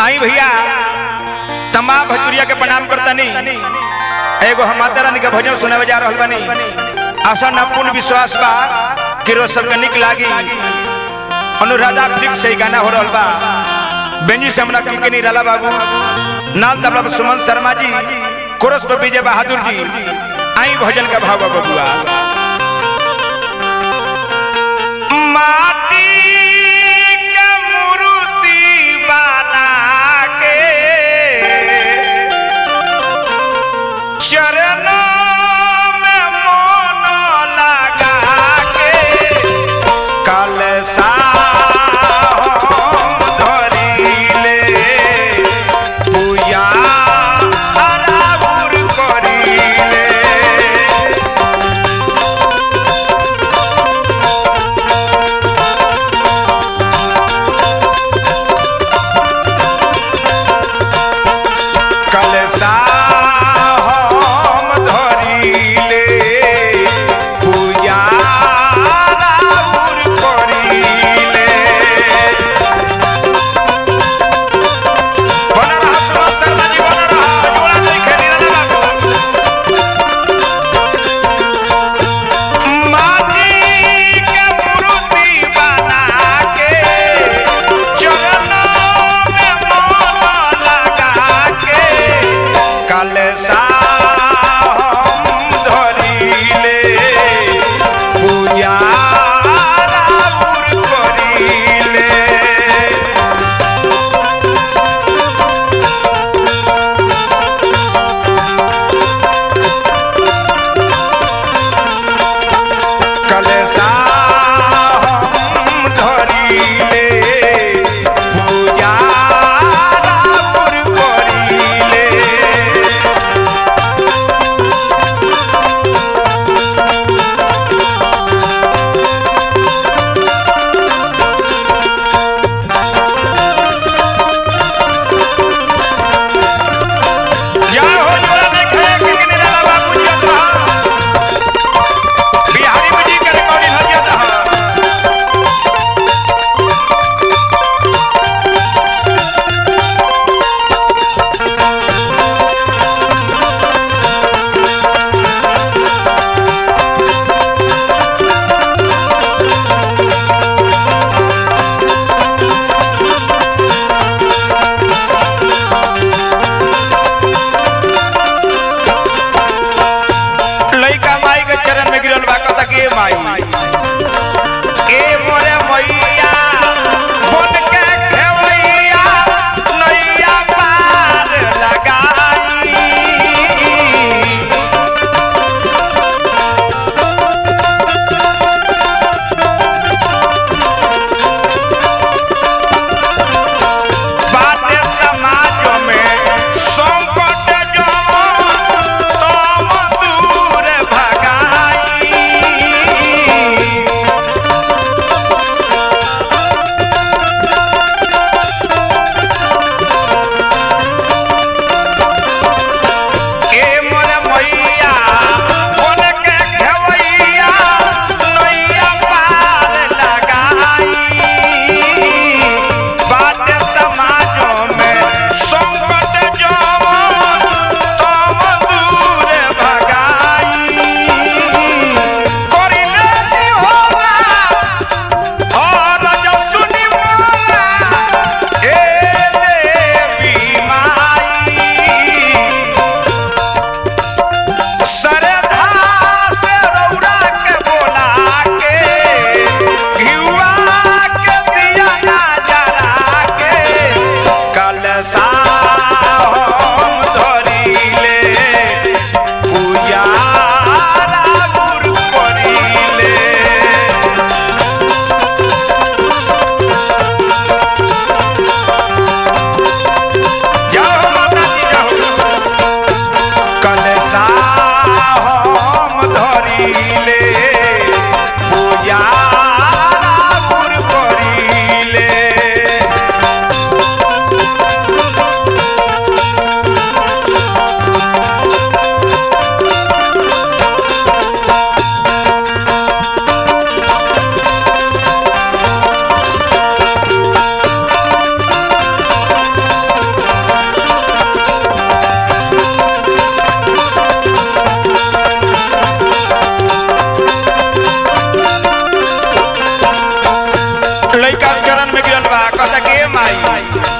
आई भैया तमाम भजपुरिया के प्रणाम करतनी एगो हम माता रानी के भजन सुनावे जा रहल बानी आशा ना पूर्ण विश्वास बा कि रोज सबके निक लागी अनुराधा फ्लिक्स से ही गाना हो रहल बा बेंजी से हमरा के निराला बाबू नाल तबला पर सुमन शर्मा जी कोरस पर विजय बहादुर जी आई भजन का भाव बा बबुआ माटी के मूर्ति बना के चरणों में मोन लगा के कलसा हम धरिले पूजा आराउर करिले लइका चरण में गिरल बा कहता के माई